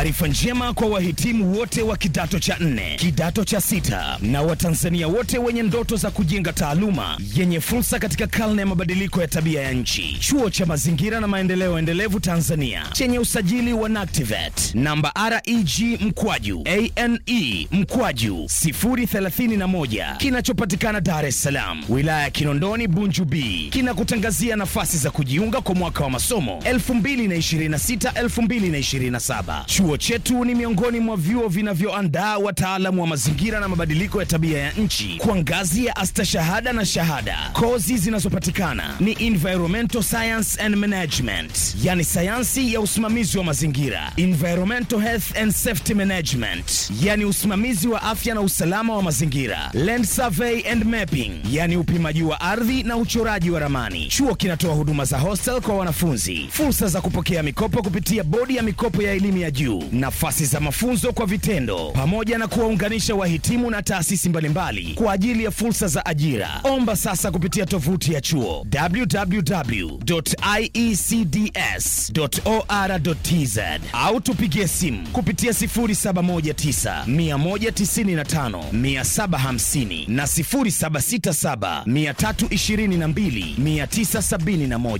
Taarifa njema kwa wahitimu wote wa kidato cha nne, kidato cha sita na Watanzania wote wenye ndoto za kujenga taaluma yenye fursa katika karne ya mabadiliko ya tabia ya nchi. Chuo cha Mazingira na Maendeleo Endelevu Tanzania chenye usajili wa NACTIVATE namba REG mkwaju ane mkwaju 031 kinachopatikana Dar es Salaam, wilaya ya Kinondoni, Bunju B, kinakutangazia nafasi za kujiunga kwa mwaka wa masomo 2026-2027. Chuo chetu ni miongoni mwa vyuo vinavyoandaa wataalamu wa mazingira na mabadiliko ya tabia ya nchi kwa ngazi ya astashahada na shahada. Kozi zinazopatikana ni environmental science and management, yani sayansi ya usimamizi wa mazingira, environmental health and safety management, yani usimamizi wa afya na usalama wa mazingira, land survey and mapping, yani upimaji wa ardhi na uchoraji wa ramani. Chuo kinatoa huduma za hostel kwa wanafunzi, fursa za kupokea mikopo kupitia bodi ya mikopo ya elimu ya juu, nafasi za mafunzo kwa vitendo, pamoja na kuwaunganisha wahitimu na taasisi mbalimbali kwa ajili ya fursa za ajira. Omba sasa kupitia tovuti ya chuo www.iecds.or.tz au tupigie simu kupitia 0719 195 750 na 0767 322 971.